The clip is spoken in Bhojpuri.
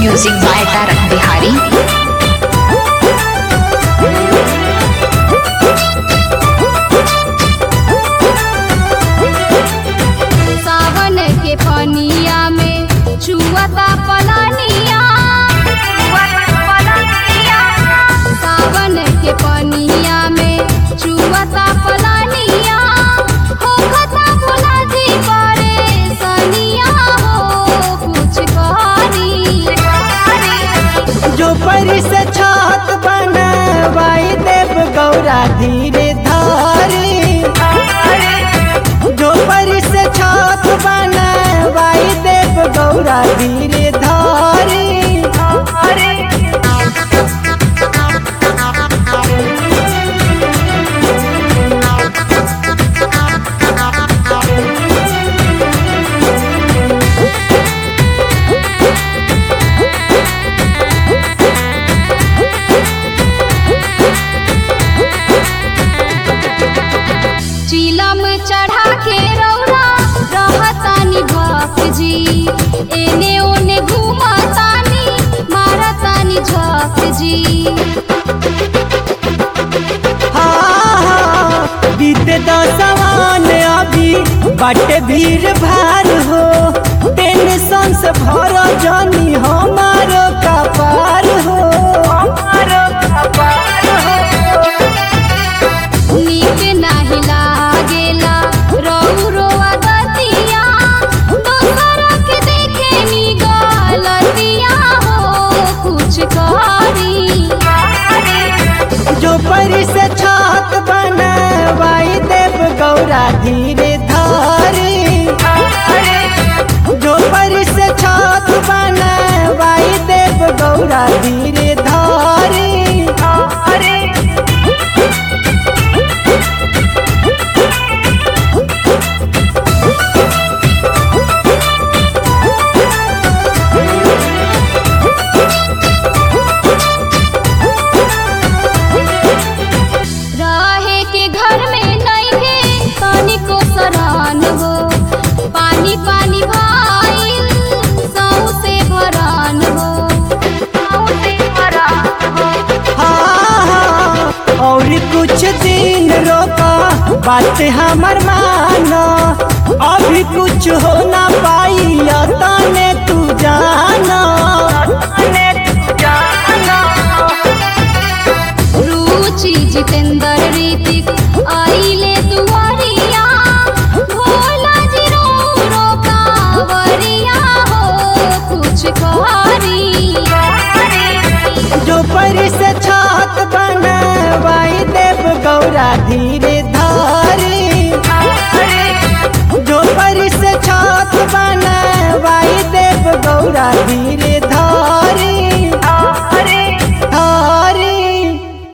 म्यूजिक बाय तारक बिहारी सावन के पनिया में छुअता पलानिया सावन के पनिया में छुअता पलानिया हो खता भोला जी करे सनिया हो कुछ करी जो परी से छत बनवाई देव गौरा धीरे धारी जो परी से छत बनवाई देव गौरा धीरे धारी चिलम चढ़ा के रौरा रहतानी भक्त जी एने ओने घूमतानी मारतानी झक जी हाँ, हाँ, बीते दसवान अभी बाटे भीड़ भार हो टेंशन से भर जानी हमारो कपार हो हमारो कपार हो नीक नाही लागेला रौरो अगतिया दोसर के देखे नी गलतिया हो कुछ करी जो परी से छत बनवाई देव गौरा धीरे धारी जो परी से छत बनवाई देव गौरा धीरे धारी रहे के घर में नहीं है पानी को सरान हो पानी पानी भाई सौ से भरान हो सौ से भरान हो हाँ, हाँ, और कुछ दिन रोका बात हमर मानो अभी कुछ हो ना पाई तने तू जानो तने तू जानो रुचि जितेंद्र ऋतिक आइले दुआरिया भोला जी रो रो कावरिया हो कुछ कहारी जो परी से छत बनवाई देव गौरा धीरे